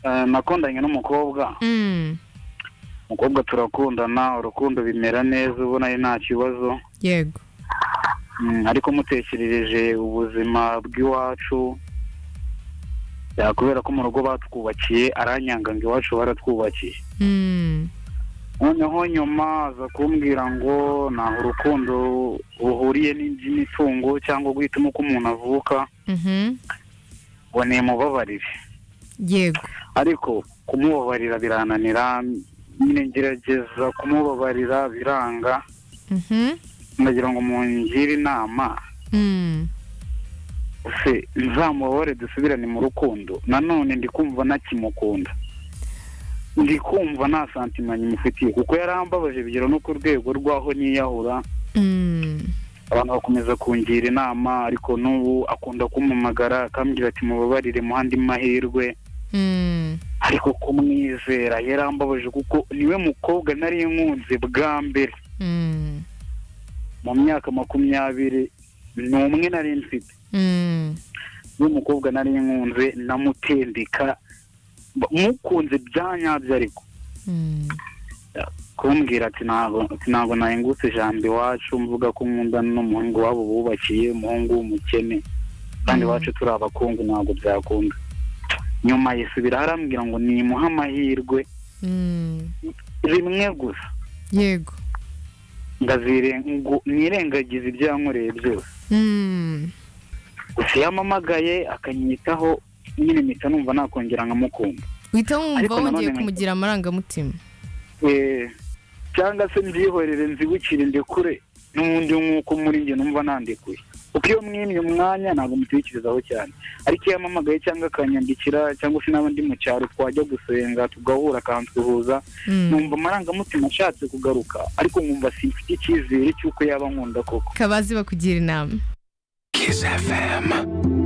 eh, nakundanye n'umukobwa Mm. umukobwa turakundana urukundo bimera neza ubona ari nta kibazo yego Mm, ariko mutekerereje ubuzima bw'iwacu ya, kubera ko mu rugo batwubakiye aranyanga ngo iwacu baratwubakiye Mm. noneho nyuma aza kumbwira ngo ntaho urukundo ruhuriye n'indi mitungo cyangwa guhitamo uko umuntu avuka Mhm. ngo nimubabarire yego ariko kumubabarira birananira nyine ngerageza kumubabarira biranga Mhm. ndagira ngo mungire inama Mm. se nzamubabare dusubirane mu rukundo nanone ndi kumva ntakimukunda ndi kumva nta santima nyimufitiye kuko yarambabaje bigera no ku rwego rw'aho niyahura Mm. abantu bakomeza kungira inama ariko n'ubu akunda kumpamagara akambwira ati mubabarire muhandi mahirwe Mm. ariko kumwizera yarambabaje kuko niwe mukobwa nari nkunze bwa mbere Mm. mu myaka makumyabiri ni umwe nari mfite Mm. n'umukobwa nari nkunze namutendeka ba- mukunze byanyabyo ariko Mm. kumbwira ati ntabwo ati ntabwo nahingutse ijambo iwacu mvuga ko nkundana n'umuhungu wabo bubakiye umuhungu w'umukene kandi Mm. iwacu turi abakungu ntabwo byakunda nyuma yisubira arambwira ngo nimuhe amahirwe Mm. rimwe gusa yego ndazire ngo nirengagize ibyo yankoreye byose Mm. gusa iyo ampamagaye akanyitaho nyine mpita numva nakongera nkamukunda uhita wumva Ariko nanone wongeye nkajya- kumugira amarangamutima Eh, cyangwa se mbyihorere nzibukire ndekure n'ubundi nk'uko muri njye numva nandekuye kuko iyo mwimye umwanya ntabwo mutekerezaho cyane ariko iyo ampamagaye cyangwa akanyandikira cyangwa se n'aba ndi mu cyaro twajya gusenga tugahura akansuhuza Mm. numva amarangamutima ashatse kugaruka ariko nkumva simfite icyizere cy'uko yaba nkunda koko kabazi bakugira inama Kiss FM.